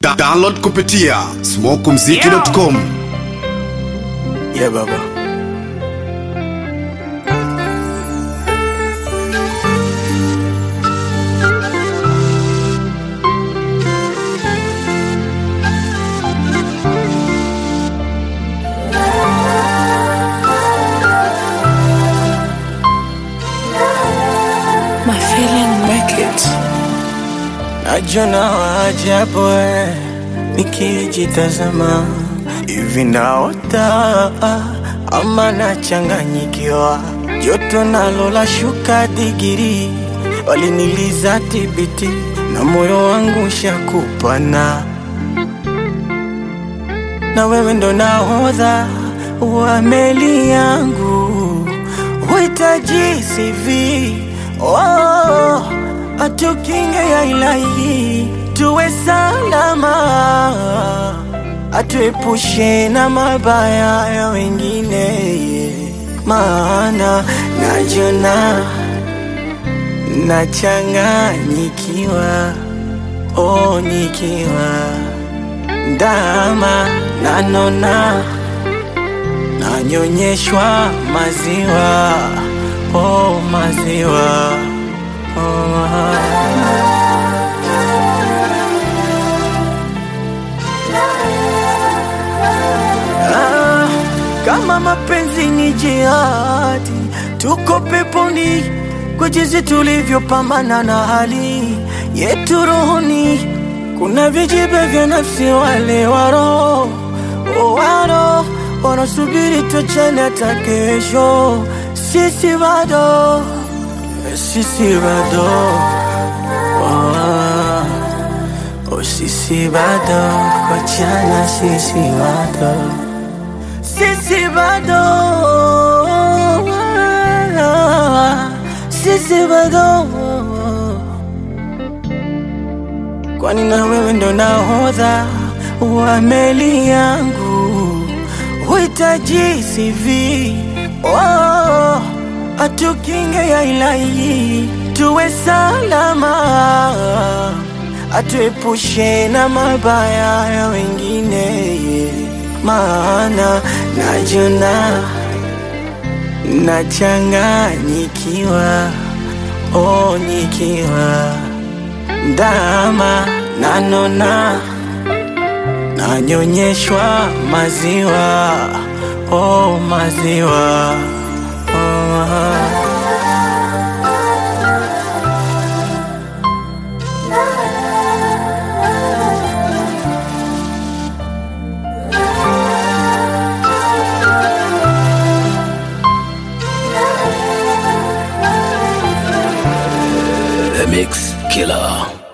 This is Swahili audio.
Da download kupitia smokumziki.com. Yeah, baba. My feeling wicked. Najona waajabu eh, nikijitazama hivi naota ama nachanganyikiwa, joto nalo la shuka digiri, waliniliza tibiti na moyo wangu shakupana, na wewe ndo nahodha wa meli yangu, huhitaji CV oh, atukinge ya ilahi, tuwe salama, atuepushe na mabaya ya wengine, maana najona nachanganyikiwa, oh, nikiwa ndama nanona nanyonyeshwa maziwa oh, maziwa oh. Ah, kama mapenzi ni jihadi, tuko peponi kwa jinsi tulivyopambana na hali yetu rohoni. Kuna vijibe vya nafsi, wale waro waro wanasubiri tuachane hata kesho. Sisi bado, sisi bado oh, oh, sisi bado kuachana, sisi bado sisi bado sisi bado kwani na wewe ndo nahodha wa meli yangu huhitaji CV oh, atukinge ya ilahi tuwe salama atuepushe na mabaya ya wengine maana najona nachanganyikiwa oh, nikiwa ndama nanona nanyonyeshwa maziwa oh, maziwa oh. The Mix Killer.